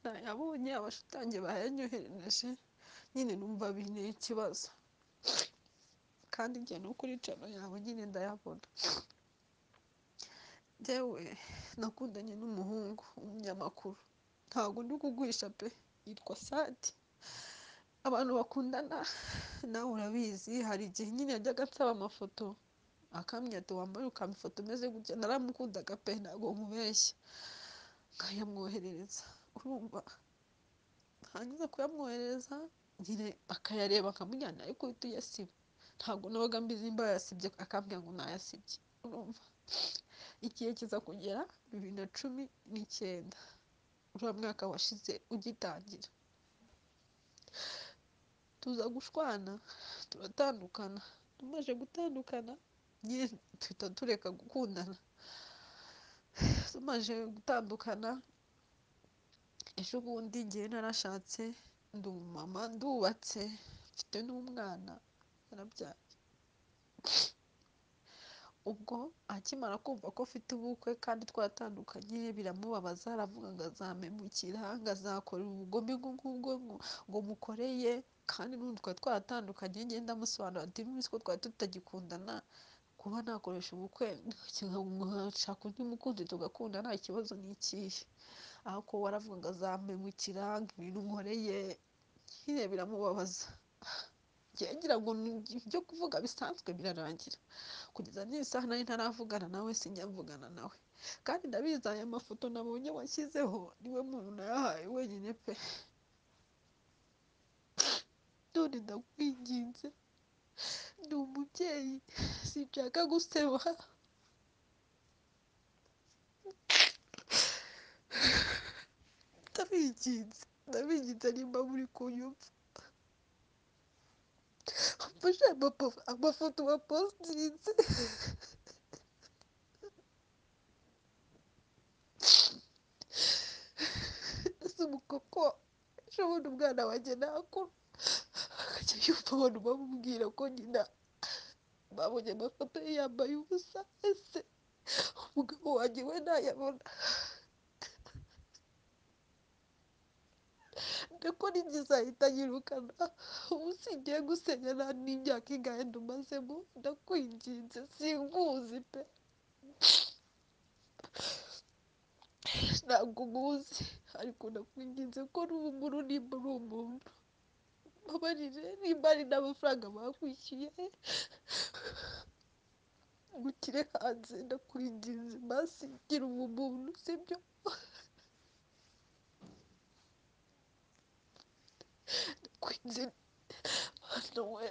nayabonye abashitange bayanyoherereje nyine numva binteye ikibazo kandi igihe ni ukuri cano yawe nyine ndayabona njyewe nakundanye n'umuhungu umunyamakuru ntabwo ndi kuguhisha pe yitwa Sadi abantu bakundana nawe urabizi hari igihe nyine yajyaga ansaba amafoto akambwira ati wambare ukampa ifoto umeze gutya naramukundaga pe ntabwo nkubeshya nkayamwoherereza urumva ntangiza kuyamwoherereza nyine akayareba akamujyana ariko uhita uyasiba ntabwo nabaga mbizi nimba yayasibye akambwira ngo nayasibye urumva igihe kiza kugera bibiri na cumi n'icyenda uriya mwaka washize ugitangira tuza gushwana turatandukana tumaze gutandukana nyine duhita tureka gukundana tumaze gutandukana ejo bundi njyewe narashatse ndi umumama ndubatse mfite n'umwana narabyaye ubwo akimara kumva ko mfite ubukwe kandi twaratandukanye biramubabaza aravuga ngo azampemukira ngo azakora ubugome ubwo ngubwo ngo ngo mukoreye kandi n'ubu twari twaratandukanye njye ndamusobanurira ati n'ubu ko twari tutagikundana kuba nakoresha ubukwe nkashaka undi mukunzi tugakunda nta kibazo ni ikihe ariko we aravuga ngo azampemukira ngo ibintu nkoreye nyine biramubabaza njyewe ngira ngo ni ibyo kuvuga bisanzwe birarangira kugeza n'iyi saha nari ntaravugana nawe sinjyavugana nawe kandi ndabizi aya mafoto nabonye washyizeho niwe muntu nayahaye wenyine pe none ndakwinginze ndi umubyeyi sinshaka guseba ndabinginze ndabinginze nimba muri kunyumva mfashe aya mapo- amafoto wapositinze asoma kuko ushobora umwana wanjye nakura akajya yumva abantu bamubwira ko nyina babonye amafoto ye yambaye ubusa ese umugabo wanjye we ntayabona ndako n'ingiza ahita anyirukana ubu singiye gusenya nta n'imyaka ingahe ndumazemo ndakwinginze sinkuzi pe ntabwo nkuzi ariko ndakwinginze ko n'ubumuru nimba uri umuntu mbabarire nimba ari n'amafaranga bakwishyuye gukire hanze ndakwinginze mbasingira ubu muntu sibyo ndakwinze hano we